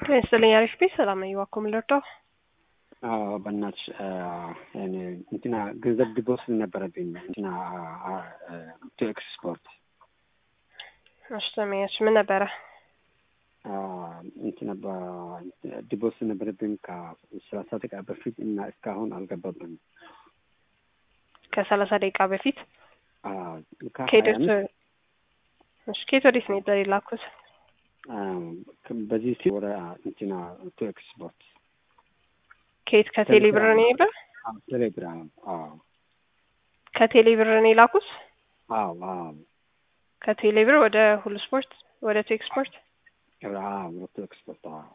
ይስጥልኝ አሪፍ ቤት ሰላም ነኝ። እባክዎ ምን ልርዳው? አዎ በእናትሽ እኔ እንትና ገንዘብ ዲፖዚት ነበረብኝ እንትና ቱ ኤክስፖርት እሺ ሰሚያች ምን ነበረ? እንትና ዲፖዚት ነበረብኝ ከሰላሳ ደቂቃ በፊት እና እስካሁን አልገባብንም። ከሰላሳ ደቂቃ በፊት ከሀያ ከሄደት አምስት እሺ ከየት ወዴት ነው የላኩት? በዚህ ሲ ወደ እንትና ቱ ኤክስፖርት ከየት ከቴሌ ብር ነው የሄደ? ቴሌግራም አዎ ከቴሌ ብር ነው የላኩት? አዎ አዎ ከቴሌ ብር ወደ ሁሉ ስፖርት ወደ ቱ ኤክስፖርት አዎ ወደ ቱ ኤክስፖርት አዎ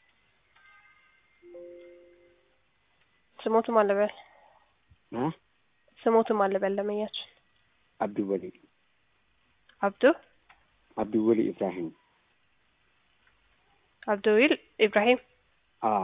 ስሞትም አለበል እ ስሞትም አለበል ለመያችን አብዱወሊ አብዱ አብዱወሊ ኢብራሂም አብዱዊል ኢብራሂም አዎ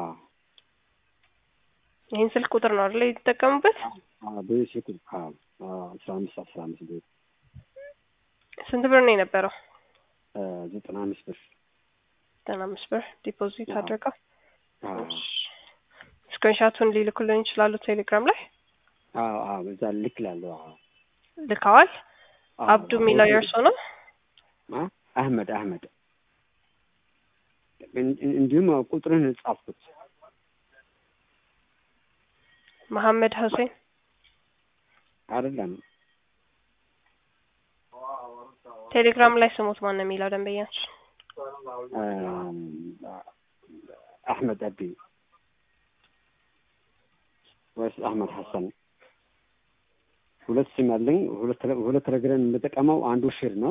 ይህን ስልክ ቁጥር ነው አይደል የተጠቀሙበት? አዎ በዚህ ስልክ አዎ አስራ አምስት አስራ አምስት ብር ስንት ብር ነው የነበረው? ዘጠና አምስት ብር ዘጠና አምስት ብር ዲፖዚት አዎ። አድርገው አዎ ስክሪንሻቱን ሊልኩልን ይችላሉ ቴሌግራም ላይ አዎ አዎ በዛ ልክ ላለሁ አዎ ልከዋል። አዎ፣ አብዱ የሚለው የእርሶ ነው? አ? አህመድ አህመድ እን- እን- እንዲሁም ቁጥርን ጻፍኩት መሐመድ ሁሴን አይደለም ቴሌግራም ላይ ስሞት ማን ነው የሚለው ደንበኛችን? አም፣ አህመድ አቢ ወይስ አህመድ ሐሰን ሁለት ስም አለኝ። ሁለት ተለ- ሁለት ቴሌግራም የምጠቀመው አንዱ ሽር ነው።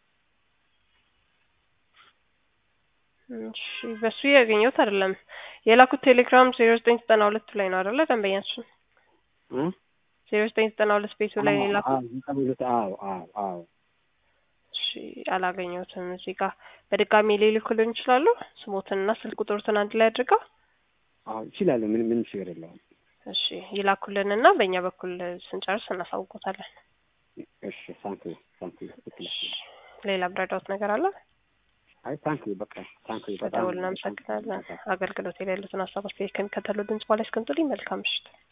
እሺ በሱ ያገኘሁት አይደለም። የላኩት ቴሌግራም ዜሮ ዘጠኝ ዘጠና ሁለት ላይ ነው አይደለ ደንበኛችን? እ? ዜሮ ዘጠኝ ዘጠና ሁለት ቤቱ ላይ ነው የላኩት። አዎ ዘጠኝ ሁለት አዎ አዎ አዎ እሺ አላገኘሁትም። እዚህ ጋር በድጋሚ ሊልኩልን ይችላሉ? ስሞትንና ስልክ ቁጥሩትን አንድ ላይ አድርገው አዎ ይችላሉ። ምን ምንም ችግር የለውም። እሺ ይላኩልንና በእኛ በኩል ስንጨርስ እናሳውቆታለን። እሺ ታንክ ዩ ታንክ ዩ ሌላ ብረዳውት ነገር አለ? አይ ታንክ ዩ በቃ ታንክ ዩ በጣም በደውል እናመሰግናለን። አገልግሎት የሌሉትን ሀሳብ አስተያየት ከሚከተሉ ድምጽ በኋላ እስከምጡልኝ መልካም ምሽት።